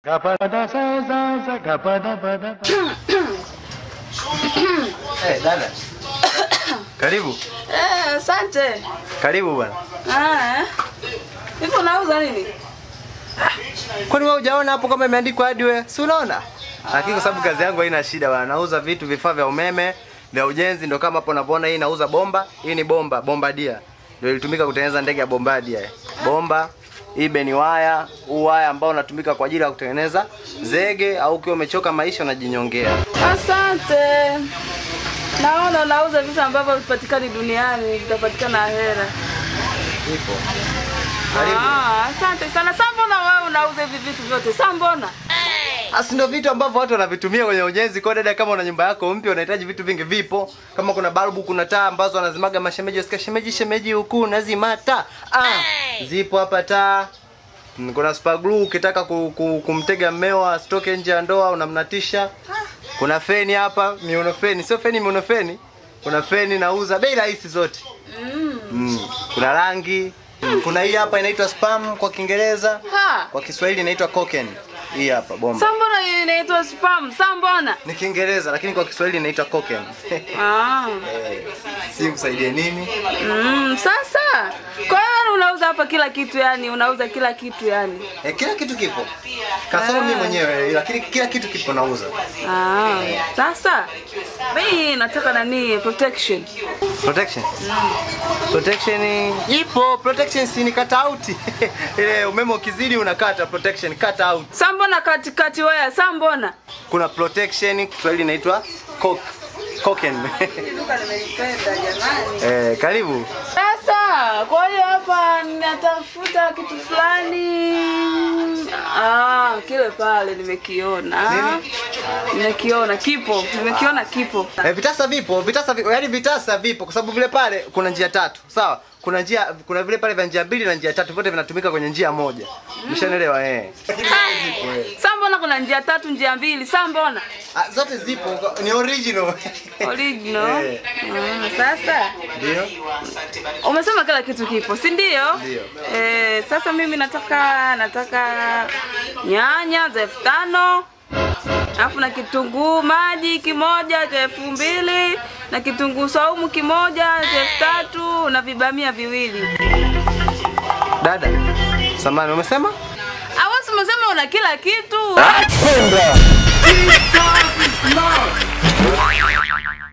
Eh, dada. Karibu. Eh, asante. Karibu bwana. Ah, eh. Hivi unauza nini? Kwani wewe hujaona hapo kama imeandikwa hardware? Si unaona? Lakini kwa sababu kazi yangu haina shida bwana. Nauza vitu vifaa vya umeme, vya ujenzi ndio kama hapo unavyoona hii nauza bomba. Hii ni bomba, bombardia. Ndio ilitumika kutengeneza ndege ya bombardia. Bomba hii beni waya, huu waya ambao unatumika kwa ajili ya kutengeneza zege au ukiwa umechoka maisha unajinyongea. Asante. Naona unauza vitu ambavyo vipatikani duniani, vitapatikana hera. Ipo. Karibu. Ah, asante sana. Sasa mbona wewe unauza hivi vitu vyote? Sasa mbona? Asi ndio vitu ambavyo watu wanavitumia kwenye ujenzi. Kwa dada, kama una nyumba yako mpya unahitaji vitu vingi, vipo. Kama kuna balbu, kuna taa ambazo wanazimaga mashemeji, wasikia shemeji, shemeji huku nazima taa. Ah, zipo hapa taa. Mm, Kuna super glue ukitaka ku, ku, kumtega mmeo asitoke nje ya ndoa unamnatisha. Kuna feni hapa, miuno feni, sio feni, miuno feni. Kuna feni nauza bei rahisi zote. Mm. Kuna rangi. Kuna hii hapa inaitwa spam kwa Kiingereza. Ha. Kwa Kiswahili inaitwa koken. Hii hapa bomba. Sasa mbona hii inaitwa spam? Sasa mbona? Ni Kiingereza lakini kwa Kiswahili inaitwa koken. Ah. Eh, si kusaidie nini? Mm, sasa kwa hiyo unauza hapa kila kitu yani, unauza kila kitu yani. Eh, kila kitu kipo. Kasoro mimi mwenyewe lakini kila kitu kipo nauza. Ah, sasa mimi nataka nani protection. Protection. Protection ipo, protection si ni cut out. Ile umeme ukizidi unakata protection cut out. Sasa mbona katikati wewe? Sasa mbona? Kuna protection Kiswahili inaitwa cock koken. Duka nimelipenda jamani. eh, karibu. Sasa kwa hiyo hapa natafuta kitu fulani. Ah, kile pale nimekiona. Nini? Nimekiona kipo, nimekiona kipo. Eh, vitasa vipo, vitasa vipo, yaani vitasa vipo kwa sababu vile pale kuna njia tatu. Sawa? Kuna njia kuna vile pale vya njia mbili na njia tatu vyote vinatumika kwenye njia moja. Umeshanielewa eh? Sasa mbona kuna njia tatu, njia mbili? Sasa mbona? Ah, zote zipo, ni original. Original. Eh. Ah, sasa Ndio? umesema kila kitu kipo, si ndio? Ndio. Eh, sasa mimi nataka nataka nyanya za elfu tano alafu na kitunguu maji kimoja cha elfu mbili na kitunguu saumu kimoja cha elfu tatu na vibamia viwili. Dada. Samani umesema? Awasi umesema una kila kitu. Kwenda.